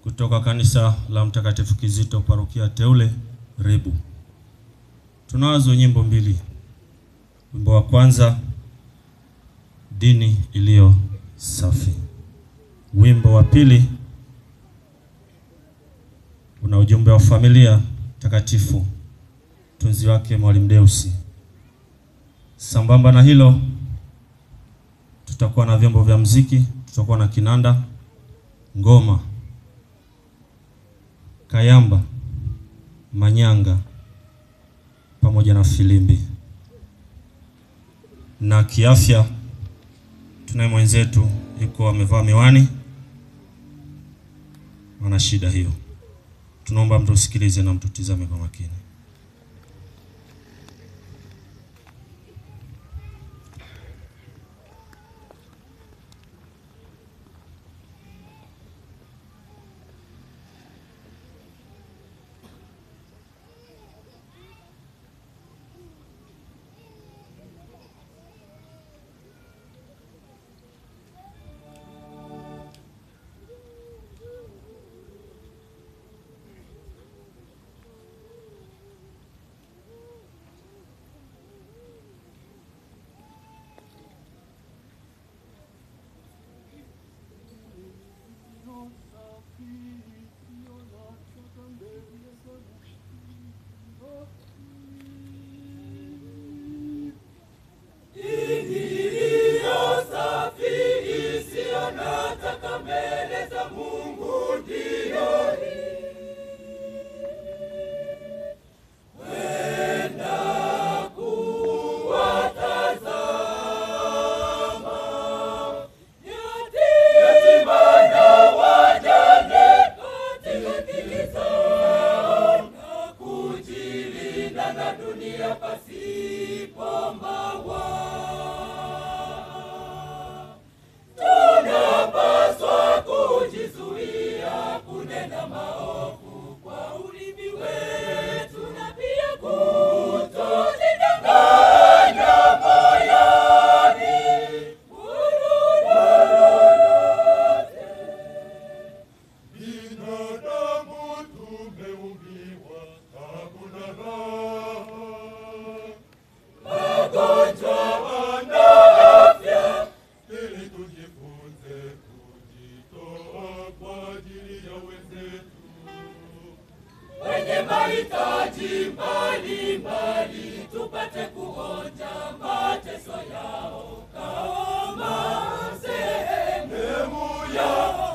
kutoka kanisa la Mtakatifu Kizito parokia teule Rebu. Tunazo nyimbo mbili. Wimbo wa kwanza dini iliyo safi. Wimbo wa pili una ujumbe wa familia takatifu, tunzi wake Mwalimu Deusi. Sambamba na hilo, tutakuwa na vyombo vya mziki, tutakuwa na kinanda, ngoma, kayamba, manyanga pamoja na filimbi. Na kiafya tunaye mwenzetu yuko amevaa miwani, ana shida hiyo. Tunaomba mtusikilize na mtutizame kwa makini. wenye mahitaji mbalimbali tupate kuonja mateso yao kama sehemu ya